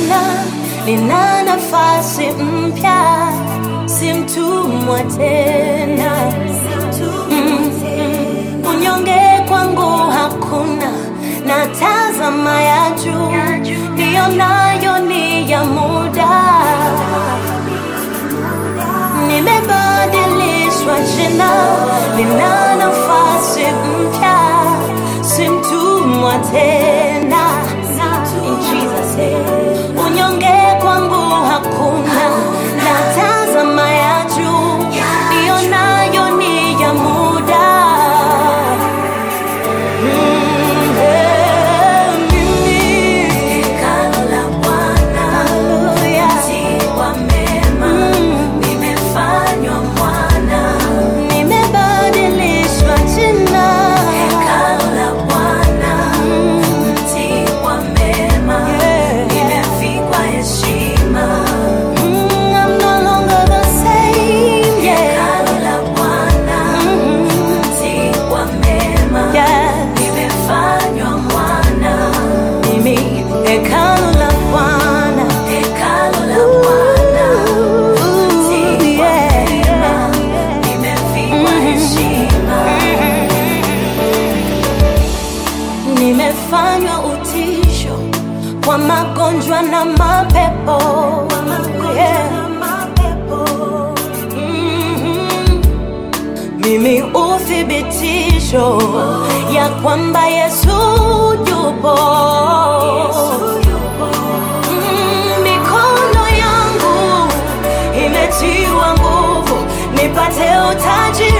jina, nina nafasi mpya, si mtumwa tena. Mm, mm. Unyonge kwangu hakuna, natazama ya juu, ndiyo nayo ni ya muda. Nimebadilishwa jina, nina nafasi mpya, si mtumwa tena. In Jesus name. Unyonge kwangu hakuna, natazama ya juu, ndiyo nayo ni ya muda. Mm, eh, mimi. Hallelujah. Mm. Nimebadilishwa jina. Mm, I'm no longer the same, yeah. Mm, yeah. Mimi hekalu la Bwana. Ooh, yeah. Nimefanywa utisho kwa magonjwa na mapepo. Yeah. Mhm. Mimi uthibitisho ya kwamba Yesu yupo. Mm, Mikono yangu imetiwa nguvu nipate utaji